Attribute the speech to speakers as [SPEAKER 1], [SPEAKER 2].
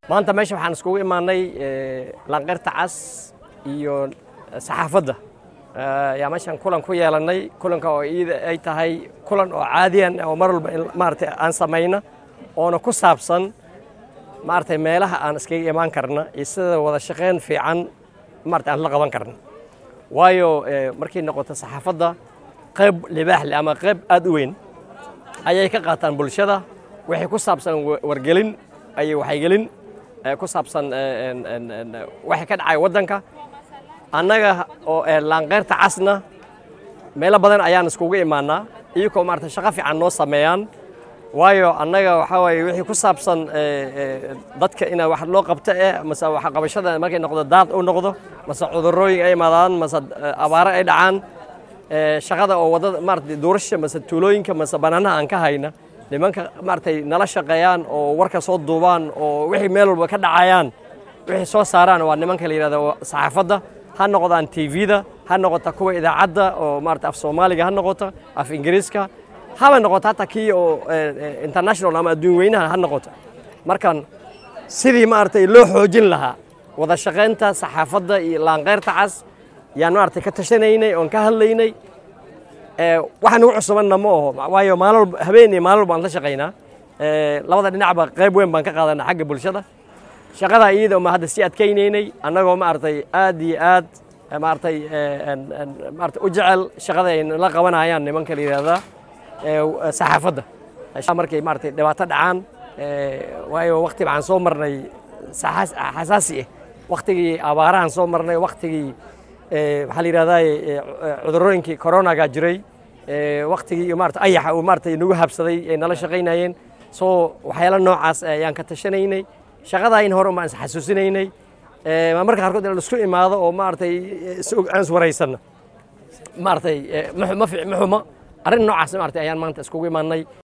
[SPEAKER 1] maanta meesha waxaan iskugu imaanay lanqeyrta cas iyo saxaafadda yaa meeshaan kulan ku yeelannay kulanka oo iida ay tahay kulan oo caadiyan oo mar walba maaragtay aan samayna oona ku saabsan maaragtay meelaha aan iskaga imaan karna iyo sida wada shaqayn fiican maaragtay aan la qaban karna waayo markay noqoto saxaafadda qayb libaax leh ama qayb aad u weyn ayay ka qaataan bulshada waxay ku saabsan wargelin ayay waxaygelin ku saabsan waxay ka dhacay waddanka annaga oo laanqeyrta casna meelo badan ayaan iskugu imaanaa iyagoo maarata shaqo fiican noo sameeyaan waayo annaga waxaa waaye wixii ku saabsan dadka ina wax loo qabto eh mase waxqabashada markay noqdo daad u noqdo mase cudurrooyin ay imaadaan mase abaaro ay dhacaan shaqada oo waddada maarata duurasha mase tuulooyinka mase banaanaha aan ka hayna nimanka maaragtay nala shaqeeyaan oo warka soo duubaan oo wixii meel walba ka dhacayaan wixii soo saaraan waa nimanka la yidhahdo saxaafadda ha noqdaan tvda ha noqota kuwa idaacadda oo maarata af soomaaliga ha noqoto af ingiriiska haba noqoto hataa kii oo international ama adduun weynaha ha noqoto markan sidii maaragtay loo xoojin lahaa wada shaqaynta saxaafadda iyo laanqeyrta cas yaan maaragtay ka tashanaynay oon ka hadlaynay waxa nagu cusubanna ma aho waayo maalin habeen iyo maalin walba aan la shaqaynaa labada dhinacba qayb weyn baan ka qaadanaa xagga bulshada shaqadaa iyada ma hadda sii adkaynaynay annagoo maaragtay aad iyo aad maaragtay maarata u jecel shaqada ay la qabanayaan nimanka la yidhahdaa saxaafadda markay maaragtay dhibaato dhacaan waayo wakti waxaan soo marnay xasaasi ah waktigii abaarahan soo marnay waktigii waxaa la yidhahdaa cudurooyinkii coronaga jiray waktigii iyo maarata ayaxa uu maaragtay nagu habsaday ay nala shaqaynayeen soo waxyaalo noocaas ayaan ka tashanaynay shaqadaa in hore umaan is xasuusinaynay marka qaarkood in laisku imaado oo maaragtay aan iswaraysanno maaragtay ma xuma arrin noocaas maaragtay ayaan maanta iskugu imaanay